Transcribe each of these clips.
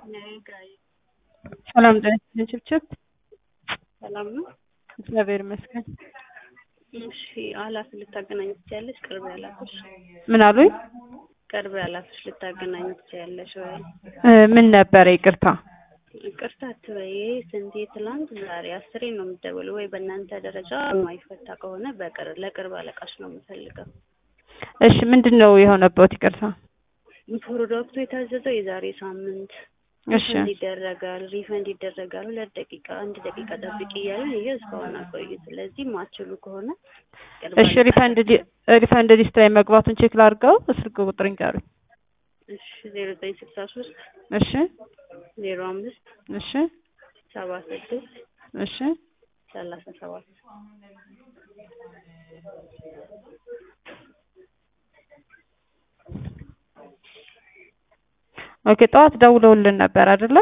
ሰላም ጤና ይስጥልኝ ችብችብ። ሰላም ነው። እግዚአብሔር ይመስገን። እሺ ኃላፊ ልታገናኝ ትችያለሽ? ቅርብ ያላፍሽ ምን አሉኝ? ቅርብ ያላፍሽ ልታገናኝ ትችያለሽ ወይ? እ ምን ነበረ? ይቅርታ ይቅርታ አትበይ። ስንቴ ትላንት ዛሬ አስሬ ነው የምትደውለው። ወይ በእናንተ ደረጃ የማይፈታ ከሆነ በቅርብ ለቅርብ አለቃሽ ነው የምፈልገው። እሺ ምንድን ነው የሆነበት? ይቅርታ ፕሮዳክቱ የታዘዘው የዛሬ ሳምንት እሺ ሪፈንድ ይደረጋል ሪፈንድ ይደረጋል። ሁለት ደቂቃ አንድ ደቂቃ ጠብቂ እያለን ይሄ እስካሁን አቆዩ። ስለዚህ ማችሉ ከሆነ ቅርብ እሺ ሪፈንድ ሊ- ሪፈንድ ሊስት ላይ መግባቱን ቼክ ላድርገው። ስልክ ቁጥር ይንገሩኝ። እሺ ዜሮ ዘጠኝ ስልሳ ሶስት እሺ ዜሮ አምስት እሺ ሰባ ስድስት እሺ ሰላሳ ሰባት ኦኬ ጠዋት ደውለውልን ነበር አይደለ?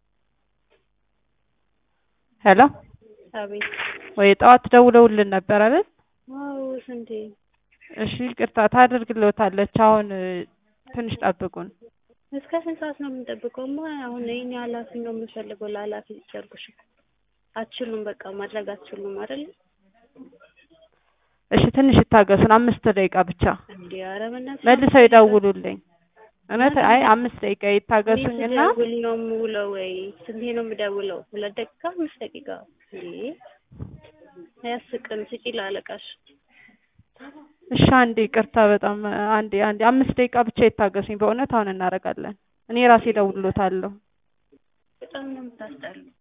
ሄሎ አቤት ወይ ጠዋት ደውለውልን ነበር አይደል? ዋው ስንቴ እሺ ይቅርታ ታደርግልዎታለች። አሁን እ፣ ትንሽ ጠብቁን። እስከ ስንት ሰዓት ነው የምንጠብቀው? ማ አሁን ይህን ኃላፊ ነው የምፈልገው። ለኃላፊ ጨርቁሽ አትችሉም፣ በቃ ማድረግ አትችሉም አይደል? እሺ ትንሽ ይታገሱን፣ አምስት ደቂቃ ብቻ። እንዲ ኧረ በእናትሽ መልሰው ይደውሉልኝ። እውነት አይ አምስት ደቂቃ ይታገሱኝና ስደውል ነው የምውለው ወይ ስንቴ ነው የምደውለው? ሁለት ደቂቃ አምስት ደቂቃ እንዴ አያስቅም። ስጪ ለአለቃሽ። እሺ አንዴ ይቅርታ፣ በጣም አንዴ አንዴ አምስት ደቂቃ ብቻ ይታገሱኝ። በእውነት አሁን እናደርጋለን። እኔ ራሴ እደውልልዎታለሁ። በጣም ነው የምታስጠሉ።